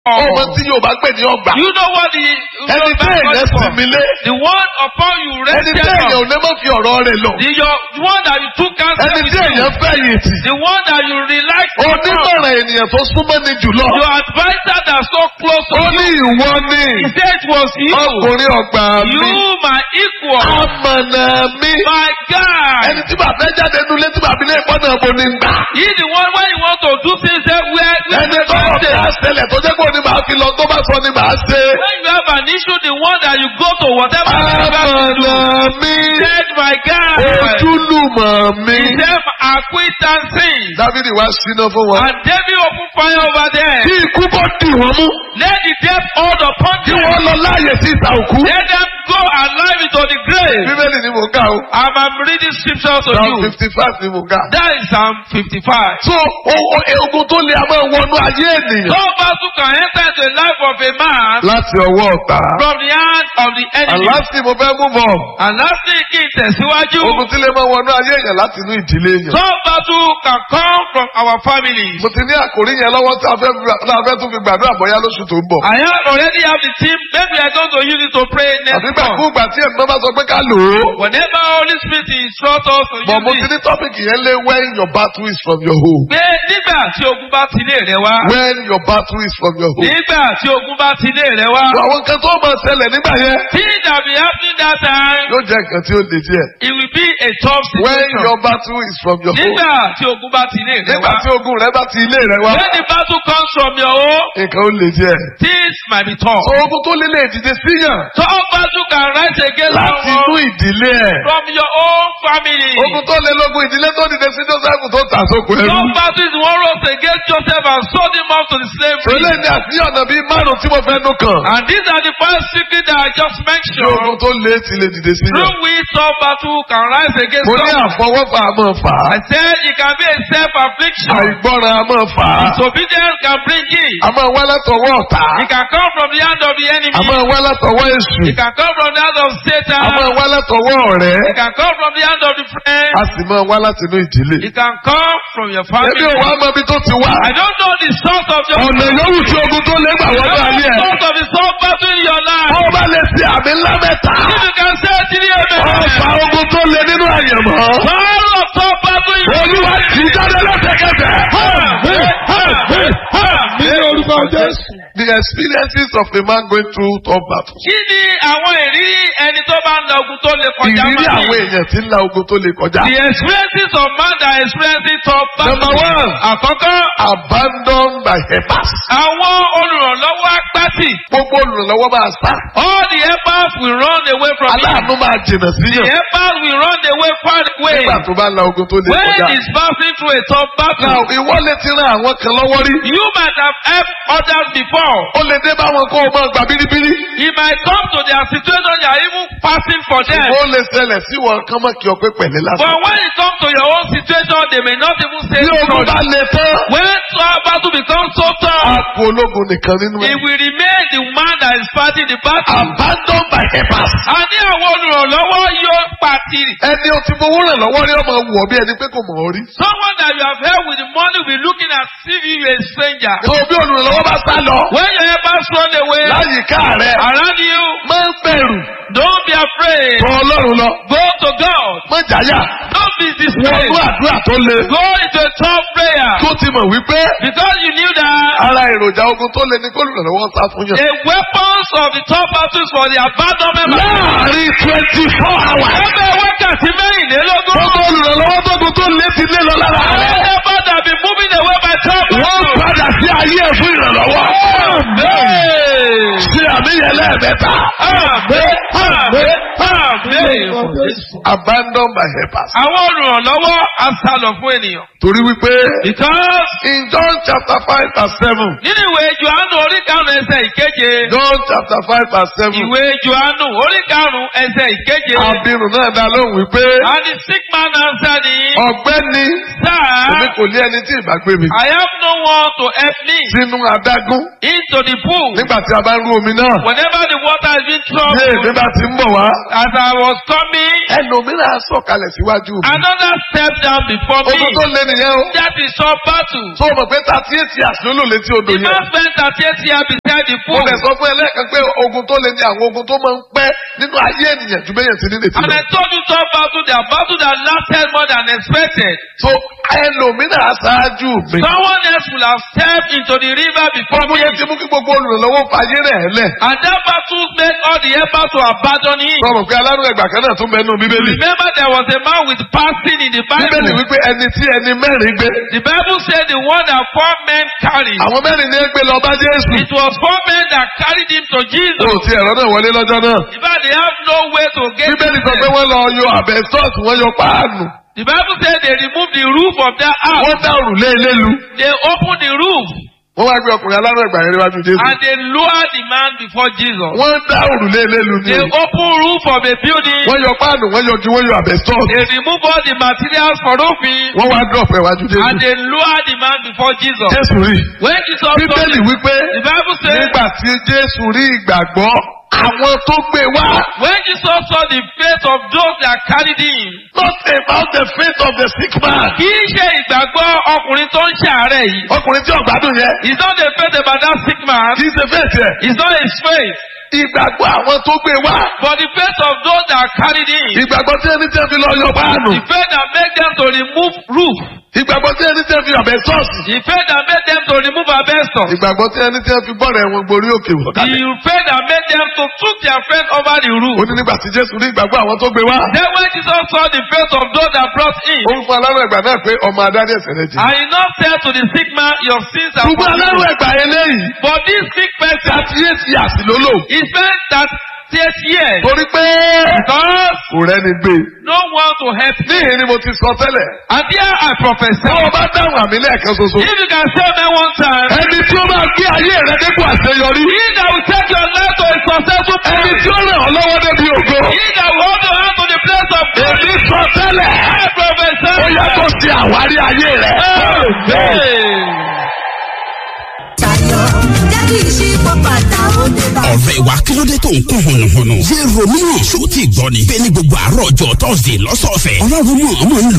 ọmọ tí yóò bá gbè ní ọgbà. You know what the ẹni tí èèyàn sinmi lé. The one upon you ẹni rested tí èèyàn on. ò ní mọ̀ fi ọ̀rọ̀ rẹ̀ lọ. The, your, the one that you took counsel ẹni with tí you. èèyàn fẹ̀yìntì. The one that you relaxed upon. onímọ̀ràn ènìyàn tó súnmọ́ ni jùlọ. Your advisor that so close to ó you. ní ìwọ ni He said it was you. ọkùnrin ọgbà mi. You my equal. amọ̀nà mi. My God. ẹni tí bàbá jáde nulẹ̀ tí bàbá ilé ìpọ́nà ọ̀bọ ni ń gbà. He the one when you want to do things that where where ẹni where tó where ọ̀gá they- ṣẹlẹ̀ tó jẹ́ pé òní màá fi lọ tó bá sọ ni màá ṣe. when you have an issue the one that you go to whatever you have to do. amọ̀nà mi. He said my God. ojúlùmọ̀ mi. He said acquaintances. dávidi wá síná fún wọn. And David open fire over there. kí ikú bọ́ dì wọ́n mú. Let the death hold upon kí them. wọ́n lọ láàyè sí ìta òkú. Let them go alive into the grave. bíbélì ni mò ń kà o. I'm, I'm reading scriptures to psalm you. fifty five ni mò ń kà. That is Psalm 55. so o- o- ogun tó lè a máa wọnú ayé ènìyàn. No battle can enter into the life of a man láti ọwọ́ ọ̀tá. from the hand of the enemy. aláàsì mo fẹ́ mú bọ̀. And lastly, kí n tẹ̀síwájú. ogun tí lè máa wọnú ayé èèyàn láti inú ìdílé èèyàn. No battle can come from our families. mo ti ní àkòrí yẹn lọ́wọ́ tí a fẹ́ tí a fẹ́ tún fi gbàdúrà bọ́yá lóṣù tó ń bọ̀. I have already have the team. Maybe I going to use it to pray next àbígbà month. fún ìgbà tí ẹ̀mí bá sọ pé ká lò ó. Whenever Holy Spirit instructs us to bọ̀ mo use ti it. ní tọ́pìkì yẹn lé when your battle is from your home. Pé nígbà tí ogun bá ti lé rẹ wá. when your battle is from your home. Nígbà tí ogun bá ti lé rẹ wá. So àwọn nǹkan tó máa ṣẹlẹ̀ nígbà yẹn Things that be happening that time. yóò jẹ́ nǹkan tí ó le díẹ̀. It will be a tough when situation. your battle is from your home. Nígbà tí ogun bá ti lé rẹ nígbà wá. tí ogun rẹ bá ti ilé rẹ wá When the battle comes from your home, nǹkan ó le díẹ̀. things might be tough. so ogun tó lé lè dìde síyàn Tough battle can rise against láti inú someone ìdílé ẹ̀. from your own family. ogun tó lé lógun ìdílé tó dìde sí joseph tó tà sóko ẹrú. Tough battle is one rose against Joseph and sold him off to the slavery. Sọlẹ́ ní àti ọ̀nà bíi márùn-ún tí mo fẹ́ nù kàn. And these are the five secrets that I just Tí mentioned. ogun tó lé ti lè dìde síyàn. Through which tough battle can rise against Mo ní someone. àfọwọ́fà a máa fà á. I said it can be a self-affliction. Àìgbọ́ràn a máa fà á. Disobedience can bring it. A máa wá látọwọ́ ọ̀tá. It can come from the hand of the enemy. A máa wá látọwọ́ èṣù. It can come from the hand of A máa Satan. wá látọwọ́ ọ̀rẹ́. It can come from the hand of the friend. A sì máa wá láti inú ìdílé. It can come from your Ẹbí family. ò wá mọ ibi tó ti wá. I don't know the source of your Ọ̀nà yòówù tí ogun tó lé gbà I wọ́n don't náà know yẹ. the source of the soul battle in your life. Wọ́n bá lè ṣe àmì ńlá mẹ́ta. If you can say three Ọ̀fà amen. ogun tó lé nínú àyẹ̀mọ́. Power of soul battle in your Olúwa life. ti jáde lẹ́sẹ̀kẹsẹ̀. Amen. Amen. Amen. orúkọ Jésù. The experiences of a man going through tough battles. Kí ni àwọn ìrírí ẹni tó bá ń la ogun tó lè kọjá Ìrírí máa àwọn ní? èèyàn tí ń la ogun tó lè kọjá. The experiences of man that experiencing tough battle. Number one. Àkọ́kọ́, Abandoned by helpers. àwọn olùrànlọ́wọ́ apátì. Gbogbo olùrànlọ́wọ́ máa sá. All the helpers will run away from him. Aláàánú máa jìnà The síyàn. helpers will run away far away. Nígbà tó bá la ogun tó lè When kọjá. he's passing through a tough battle, Now ìwọ lè ti ran àwọn kan lọ́wọ́ rí. you might have helped others before. Ó lè dé báwọn kó o máa gbà bíríbírí. He might come to their situation, you are even passing for them. Ó lè ṣẹlẹ̀ sí wọn kán mọ̀ kí ọ pé pẹ̀lẹ́ But lásán. when it comes to your own situation, they may not even say Bí ogun bá sorry. le tán, When tough battle becomes so a tough, kú ológun nìkan nínú it ẹ̀. will remain the man that is fighting the battle. Abandoned by helpers. A ní àwọn olùrànlọ́wọ́ yóò pàtì. Ẹni o ti fowó ràn lọ́wọ́ rí ọmọ wọ̀ bí ẹni pé kò mọ̀ ọ́ rí. Someone that you have helped with the money will be looking at if you are a stranger. Tó bí olùrànlọ́wọ́ bá sá lọ. When your helpers run away Láyìíká rẹ̀. around you, Má bẹ̀rù. don't be afraid. Tọ Ọlọ́run lọ. Go to God. Má jáyà. Don't be Wọnú dismayed. àdúrà tó le. Go into a tough prayer. Tó ti mọ̀ wípé Because you knew that ara èròjà ogun tó le ní kó olùrànlọ́wọ́ sá fún yàn. a weapons of the top battles for the abandonment. Láàárín twenty four hours. Ẹgbẹ́ wákàtí mẹ́rìnlélógún. Gbogbo olùrànlọ́wọ́ tó gun tó lé ti lé lọ lára Àwọn rẹ̀. ẹgbẹ́ that be moving away by top Wọ́n battles. padà sí ayé ẹ̀ fún ìrànlọ́wọ́. Amen. Ṣé àmìyẹ lẹ́ẹ̀mẹ́ta? Amen. Amen. Amen. Abandoned by helpers. Àwọn olùrànlọ́wọ́ á sá lọ fún ènìyàn. Torí wípé Because in John chapter five verse seven. nínú ìwé Jòhánù orí karùn-ún ẹsẹ̀ ìkeje. John chapter five verse seven. Ìwé Jòhánù orí karùn-ún ẹsẹ̀ ìkeje. Abirùn náà dá lóhùn wípé And the sick man answered him, ọ̀gbẹ́ni èmi Sir, kò lé ẹni tí ìbá gbé mi I have no one to help me sínú adágún into the pool. nígbà tí a bá ń rú omi náà. Whenever the water has been Bí èmi troubled, bá ti ń bọ̀ wá, as I that was coming, ẹlòmíràn á sọ̀kalẹ̀ síwájú mi. another step down before me. ogun tó lé nìyẹn o. That is all battle. tó o mọ̀ pé thirty eight years ló lò létí odò The yẹn. man spent 38 years beside the mo pool. fẹ́ sọ fún ẹ lẹ́ẹ̀kan pé ogun tó lé ní àwọn ogun tó máa ń pẹ́ nínú ayé ènìyàn ju bẹ́yẹn sí ní létí And lọ. I told you some battle, there are battle that lasted more than expected. so ẹlòmíràn á ṣáájú mi. Someone else will have stepped into the river before ọmọ me. yẹn ti mú kí gbogbo olùrànlọ́wọ́ fàyè rẹ̀ lẹ̀. And that battle made all the helpers to abandon him. sọ̀rọ̀ pé alárùn ẹgbà kan náà tún mẹ́nu bíbélì. Remember there was a man with passing in the bíbélì Bible. wípé ẹni tí ẹni mẹ́rin gbé. The Bible said the one that four men carried. àwọn mẹ́rin ní gbé lọ bá jésù. It was four men that carried him to o Jesus. ò ti ẹ̀rọ náà wọlé lọ́jọ́ náà. In fact, they have no way to get bíbélì in sọ pé there. wọ́n lọ yọ àbẹ̀sọ́ọ̀sì wọ́n yọ páànù. The Bible said they removed the roof of that house. wọ́n dá òrùlé ilé lu. They opened the roof wọ́n wá gbé ọkùnrin alárùn ẹgbà yẹn níwájú jésù. and they lowered the man before Jesus. wọ́n dá òrùlé ilé lu ní. They opened roof of a building. wọ́n yọ páànù wọ́n yọ ju wọ́n yọ àbẹ̀sọ́ọ̀sì. They removed all the materials for roofing wọ́n wá dọ̀pọ̀ ẹ̀wájú and jésù. they lowered the man before Jesus. jésù rí. When Jesus saw bíbélì it, wípé the Bible says nígbà tí jésù rí ìgbàgbọ́ àwọn tó gbé wá. when Jesus saw the faith of those that carried him, not about the faith of the sick man. kì í ṣe ìgbàgbọ́ ọkùnrin tó ń ṣàárẹ̀ yìí. ọkùnrin tí ọ̀gbádùn yẹn. It's not the faith about that sick man. kì í ṣe faith yẹn. It's not his faith. ìgbàgbọ́ àwọn tó gbé wá. But the faith of those that carried him. ìgbàgbọ́ tí ẹni tí ẹ fi lọ yọ páànù. The faith that made them to remove roof. ìgbàgbọ́ tí ẹni tí ẹ fi ọ̀bẹ sọ́ọ̀sì. The faith that made them to remove asbestos. ìgbàgbọ́ tí ẹni tí ẹ fi bọ́ọ̀rẹ̀ wọn gborí òkè wọ̀ The kalẹ̀. faith that made them to took their friend over the roof. ó ní nígbà tí jésù rí ìgbàgbọ́ àwọn tó gbé wá. Then when Jesus saw the faith of those that brought him, ó ń fún alárùn ẹgbà náà pé ọmọ adarí ẹ̀sẹ̀ rẹ jì. and he not said to the sick man, Your sins are ṣùgbọ́n alárùn forgiven. ẹgbà eléyìí. But this sick person, thirty eight years ló lò. he spent that six years torí pé because kò rẹ́ni gbé. no one to help him. níhìn ni mo ti sọ tẹ́lẹ̀. And here I prophesy. tí wọ́n bá dáhùn àmì lẹ́ẹ̀kan ṣoṣo. If you can say me one time, ẹni tí ó máa gbé ayé rẹ dépò àṣeyọrí. he that will take your life to a successful ẹni place, tí ó ràn ọ́ lọ́wọ́ débi ògo. he that will hold your hand to the place of glory, èmi sọ tẹ́lẹ̀. I prophesy. ó yẹ kó ṣe àwárí ayé rẹ. Amen. tayọ jẹ́ kí ìṣípò bàtà ó dé bá. ọ̀rẹ́ wa kí ló dé tó ń kún hùnùhùnù. ṣé romeo ṣó ti gbọ́ ni. bẹ́ẹ̀ ni gbogbo àárọ̀ ọjọ́ tọ́sídẹ̀ẹ́ lọ́sọ̀ọ̀sẹ̀. ọlọ́run mọ̀ ọmọ ń lò